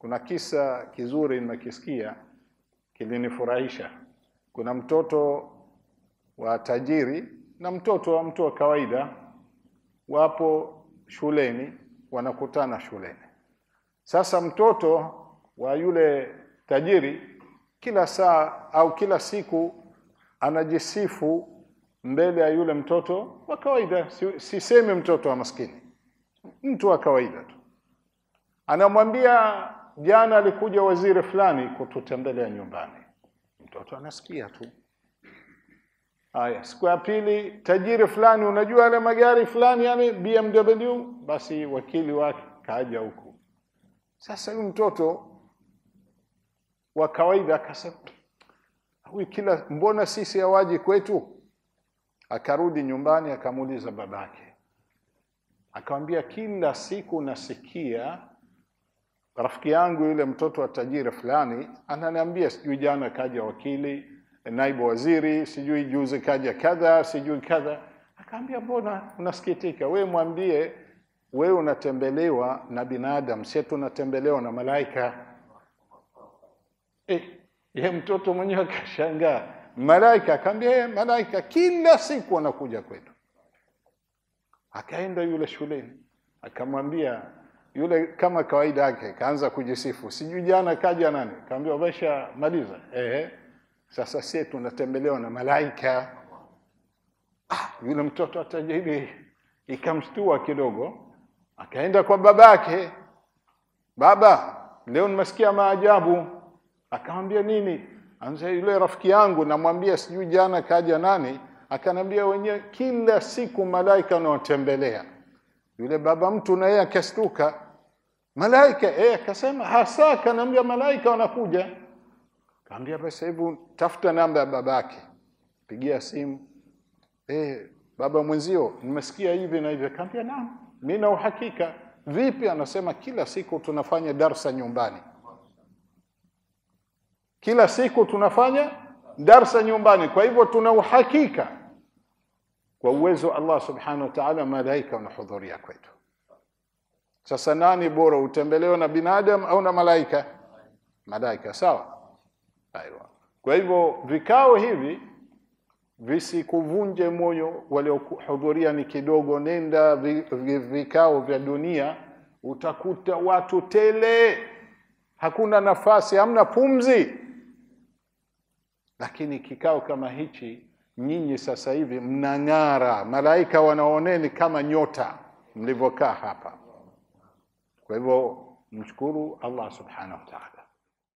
kuna kisa kizuri nimekisikia kilinifurahisha. Kuna mtoto wa tajiri na mtoto wa mtu wa kawaida wapo shuleni, wanakutana shuleni. Sasa mtoto wa yule tajiri kila saa au kila siku anajisifu mbele ya yule mtoto wa kawaida, si- sisemi mtoto wa maskini, mtu wa kawaida tu, anamwambia jana alikuja waziri fulani kututembelea nyumbani. Mtoto anasikia tu. Haya, siku ya pili, tajiri fulani, unajua yale magari fulani yale BMW, basi wakili wake kaja huku. Sasa huyu mtoto wa kawaida akasema, huyu kila, mbona sisi hawaji kwetu? Akarudi nyumbani akamuuliza babake, akamwambia, kila siku nasikia rafiki yangu yule mtoto wa tajiri fulani ananiambia, sijui jana kaja wakili, naibu waziri, sijui juzi kaja kadha, sijui kadha. Akaambia, mbona unasikitika? We mwambie wewe unatembelewa na binadamu, sie tunatembelewa na malaika. Eh, ye mtoto mwenyewe akashangaa, malaika? Akaambia "Eh, malaika kila siku wanakuja kwetu. Akaenda yule shuleni akamwambia yule, kama kawaida yake, kaanza kujisifu, sijui jana kaja nani. Kaambia umesha maliza? Ehe, sasa sie tunatembelewa na malaika. Ah, yule mtoto wa tajiri ikamshtua kidogo, akaenda kwa babake, baba, leo nimesikia maajabu. Akamwambia nini? Anza yule rafiki yangu, namwambia sijui jana kaja nani, akanambia wenyewe kila siku malaika wanaotembelea. Yule baba mtu na yeye akastuka, malaika eh, akasema hasa, akaniambia malaika wanakuja. Kaambia basi, hebu tafuta namba ya babake, pigia simu. Eh, baba mwenzio, nimesikia hivi na hivi. Kaambia naam, mimi na uhakika. Vipi? Anasema kila siku tunafanya darsa nyumbani, kila siku tunafanya darsa nyumbani, kwa hivyo tuna uhakika kwa uwezo wa Allah subhanahu wa ta'ala, malaika wanahudhuria kwetu. Sasa nani bora, utembelewa na binadamu au na malaika? Malaika, sawa. Aiwa. Kwa hivyo vikao hivi visikuvunje moyo, waliohudhuria ni kidogo. Nenda vi- vi- vikao vya dunia, utakuta watu tele, hakuna nafasi, hamna pumzi. Lakini kikao kama hichi, nyinyi sasa hivi mnang'ara, malaika wanaoneni kama nyota mlivyokaa hapa. Kwa hivyo mshukuru Allah subhanahu wa ta'ala.